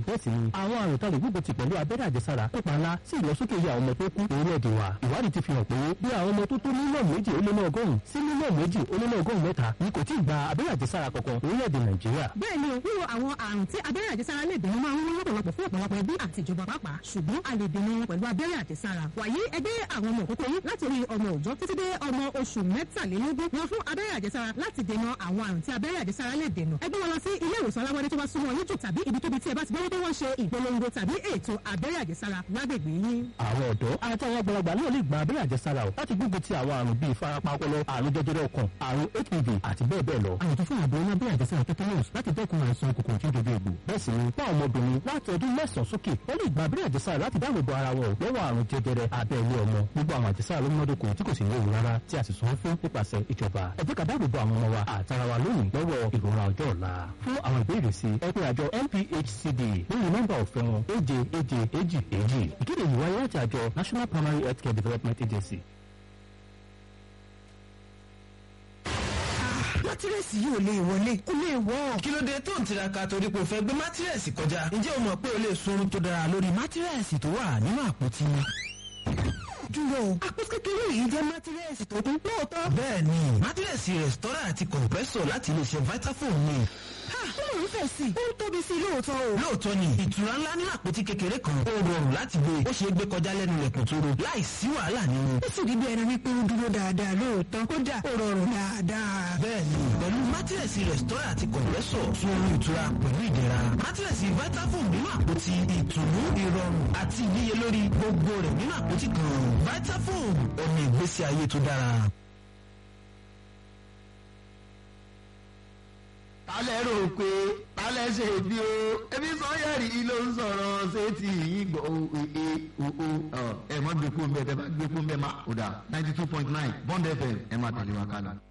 bẹ́ẹ̀ sì ni àwọn àrùn tá a lè gbógun ti pẹ̀lú abẹ́rẹ́ àjẹsára kópa ńlá sí ìlọsókè iye àwọn ọmọ tó kú orílẹ̀-èdè wa ìwádìí ti fi hàn pé bí àwọn ọmọ tó tó mílíọ̀nù méjì ó lé ní ọgọ́rùn-ún sí mílíọ̀nù méjì ó lé ní ọgọ́rùn-ún mẹ́ta ni kò tí ì gba abẹ́rẹ́ àjẹsára kankan orílẹ̀-èdè nàìjíríà. bẹ́ẹ̀ ni wíwo àwọn àrùn tí abẹ́rẹ́ àjẹsára lè dènà máa ń wọ́n lọ́pọ̀lọpọ̀ fún ọ̀pọ̀lọpọ̀ ẹbí àti ìjọba pàápàá ṣùgbọ́n a lè dènà wọn pẹ̀lú abẹ́rẹ́ àjẹsára wàyí ẹgbẹ́ àwọn ọmọ òkókó yín láti orí ọmọ òòjọ́ títí dé ọmọ oṣù mẹ́tàlélógún wọn fún abẹ́rẹ́ àjẹsára láti dènà àwọn àrùn tí abẹ́rẹ́ àjẹsára lè dènà ẹgbẹ́ wọn lọ sí ilé ìwòsàn aláwọ̀dé tó bá súnmọ́ yín jù tàbí ibi tóbi tí ẹ bá ti gbọ́ pé wọ́n ṣe ìpolongo tàbí ètò abẹ́rẹ́ àjẹsára lágbègbè yín. àwọn ọ̀dọ́ àti àwọn àgbàlagbà náà lè gba abẹ́rẹ́ àjẹsára o láti gbógun ti àwọn àrùn bíi ìfarapa ọpọlọ àrùn jẹjẹrẹ ọkàn àrùn hpv àti bẹ́ẹ̀ bẹ́ẹ̀ lọ. àyètò fún àbọ̀ iná abẹ́rẹ́ àjẹsára tetanus láti dẹ́kun àìsàn kòkòrò tí ó dojú egbò. bẹ́ẹ̀ sì ni fún àwọn ọmọbìnrin láti ọdún mẹ́sàn-án sókè wọ́n lè gba abẹ́rẹ́ àjẹsára láti dáàbò bo ara wọn lọ́wọ́ àrùn jẹjẹrẹ abẹ́ ilé ọmọ gbogbo àwọn àjẹsára ló múnádóko tí kò sì léwu rárá tí a sì sọ fún nípasẹ̀ ìjọba ẹ jẹ́ ká dáàbò bo àwọn ọmọ wa àtara wa lónìí lọ́wọ́ ìrora ọjọ́ ọ̀la fún àwọn ìbéèrè sí ẹ pé àjọ NPHCD lórí nọ́mbà ọ̀fẹ́ wọn èje èje èjì èjì ìkéde yìí wáyé láti àjọ National Primary Healthcare Development Agency. mátírẹ́sì yìí ò lè wọlé kó lè wọ́. kí ló dé tó ń tiraka torí pé o fẹ́ gbé mátírẹ́sì kọjá ǹjẹ́ o mọ̀ pé o lè sunrun tó dára lórí mátírẹ́sì tó wà nínú àpótí dúró àpótí kékeré yìí jẹ́ mátírẹ́sì tó kún lóòótọ́. bẹ́ẹ̀ni mátírẹ́sì rẹ̀stọ́rà àti kọ̀m̀pẹ́sọ̀ láti iléeṣẹ́ Vitafoam ni. ó mọ̀ ń fẹ̀ sí i ó ń tóbi sí i lóòótọ́ o. lóòótọ́ ni ìtura ńlá nínú àpótí kékeré kan ó rọrùn láti gbé ó ṣeé gbé kọjá lẹ́nu ilẹ̀kùn tó ro láì sí wàhálà nínú. ó sì rí bí ẹni wípé ó dúró dáadáa lóòótọ́ kódà ó rọrùn dáadáa. bẹ́ẹ̀ni pẹ̀lú mátírẹ́sì rẹ̀stọ́rà àti kọ̀m̀pẹ́sọ̀ fún orí ìtura pẹ̀lú ìdẹ̀ra mátírẹ́sì Vitafoam nínú àpótí ìtùnú ìrọ̀rùn àti ìníyelórí gbogbo rẹ̀ nínú àpótí kan Vitafoam ọ̀nà ìgbésí ayé tó dára. tálẹ̀ rò pé tálẹ̀ ṣe bí o ebi sọ́yẹ̀rì ló ń sọ̀rọ̀ ṣé ti yín gbọ́ o e o o ẹ mọ́ gbé fún bẹ́ẹ̀ tẹ́ bá gbé fún bẹ́ẹ̀ má o dà ninety two point nine Bond FM ẹ má tẹ̀lé wa kálá.